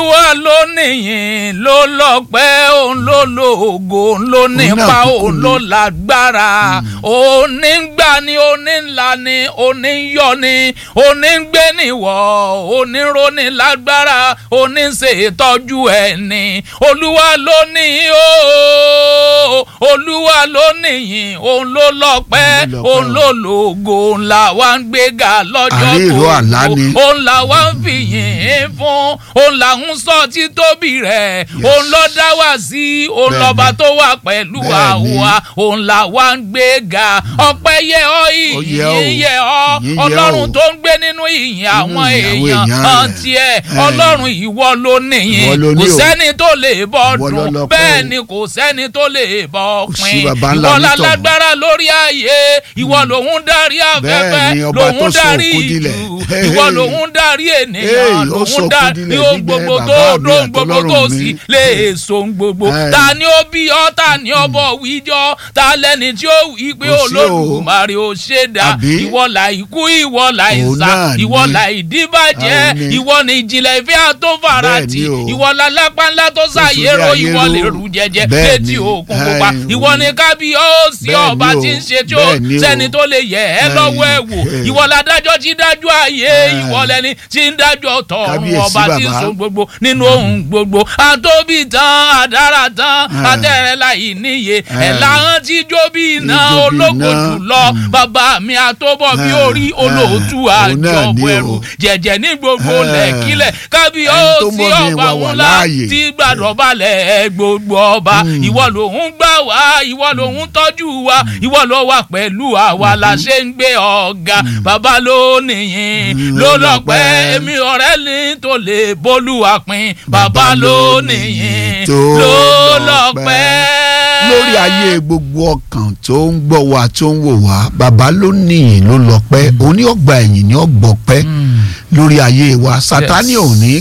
olúwa ló níyìn ló lọ́pẹ́ òun ló lóògo òun ló nípa òun ló lágbára òun ní gbà ní òní ńlá ní òní yọ ní òní gbé níwọ̀ òní ronú lágbára òní ṣètọ́jú ẹ̀ ní olúwa ló ní o olúwa ló níyìn òun ló lọ́pẹ́ òun ló lóògo òun là wá ń gbéga lọ́jọ́ Àríìró àlá ni. òun là wá ń fìyìn fún òun là ń sọ títóbi rẹ̀ òun ló dá wá sí òun Bẹ́ẹ̀ni. lọ́ba tó wà pẹ̀lú Bẹ́ẹ̀ni. àwa òun là wá ń gbéga ọpẹ́ yẹ ọ́ Ó yẹ ọ́. ìyìn yẹ ọ́ Ìyìn yẹ ọlọ́run ọ́. tó ń gbé nínú ìyìn àwọn ìyìn àwọn èèyàn èèyàn hàn rẹ̀. tiẹ̀ Ẹ̀. ọlọ́run ìwọ ló níyìn Ìwọ ló ní kò o. sẹ́ni tó lè bọ́ Ìwọ ló dùn lọ́pẹ́ bẹ́ẹ̀ o. ni kò sẹ́ni tó lè bọ́ Kò sí pin baba ńlá ìwọ onítọ̀hún. lálágbára lórí ayé ìwọ lòun darí afẹ́fẹ́ Bẹ́ẹ̀ni, ọba tó lòun sọ darí òkú dilẹ̀. ìlú ìwọ lòun darí Hey, ènìyàn ó lòun sọ darí òkú dilẹ̀ ohun gbígbẹ́ gbogbo bàbá tó mi dóhun gbogbo tó àtọlọ́run mi. sì lè so ohun gbogbo Ẹ̀. ta ni ó bí ọ ta ni ọ bọ̀ wíjọ ta lẹ́ni tí ó wí pé Kò sí o. olódùmarè ó ṣe dá Àbí? ìwọ là ikú ìwọ là Òun ìsà náà ni. ìwọ là ìdíbàjẹ́ Òun ni. ìwọ ni ìjìnlẹ̀ ìfẹ́ àtọ́fàràtì Bẹ́ẹ̀ni o. ìwọ là lápá ńlá tó ṣàyẹ̀rọ ayé ìwọ ró. lè rú jẹjẹ Bẹ́ẹ̀ni. létí òkun pupa Ẹ̀, ìwọ ni kábíyèsí Bẹ́ẹ̀ni ọba o. tí ń ṣe tí ó Bẹ́ẹ̀ni o. sẹ́ni tó lè yẹ ẹ́ Ẹ̀, lọ́wọ́ ẹ̀ wò ẹ̀. ìwọ ládájọ́ tí dájọ́ ayé Ẹ̀. ìwọ lẹni tí ń dájọ́ tọ̀run Kábíyèsí ọba tí ń bàbá. so gbogbo nínú ohun gbogbo àtóbí tán àdára tán Ẹ̀. àtẹ̀rẹ̀ láì níye Ẹ̀. ẹ̀ láhán tí jó bí iná Ijó bí ológo iná. jùlọ bàbá mi àtọ́bọ̀ bí Ẹ̀. orí olóòtú Ẹ̀. Òun náà àjọ ni o. ẹrù jẹ̀jẹ̀ ní gbogbo Ẹ̀. lẹ́kílẹ̀ Ẹni tó kábíyèsí mọ̀ ní ọba ìwà wà ńlá láàyè. tí gbàdọ̀ balẹ̀ gbogbo ọba ìwọ lòun gbà wá ìwọ lòun tọ́jú wa ìwọ ló wà pẹ̀lú àwa la ṣe ń gbé ọ̀gá bàbá ló nìyìn ló lọ́pẹ́ èmi ọ̀rẹ́ ní tó lè bólúwa pin bàbá ló nìyìn tó ló lọ́pẹ́. lọ́pẹ́. lórí ayé gbogbo ọkàn tó ń gbọ́ wa tó ń wò wá bàbá ló níyìn ló lọ́pẹ́ òun ní ọgbà ẹ̀yìn ní ọgbọ̀pẹ́ lórí ayé wa sátani Yes. ò ní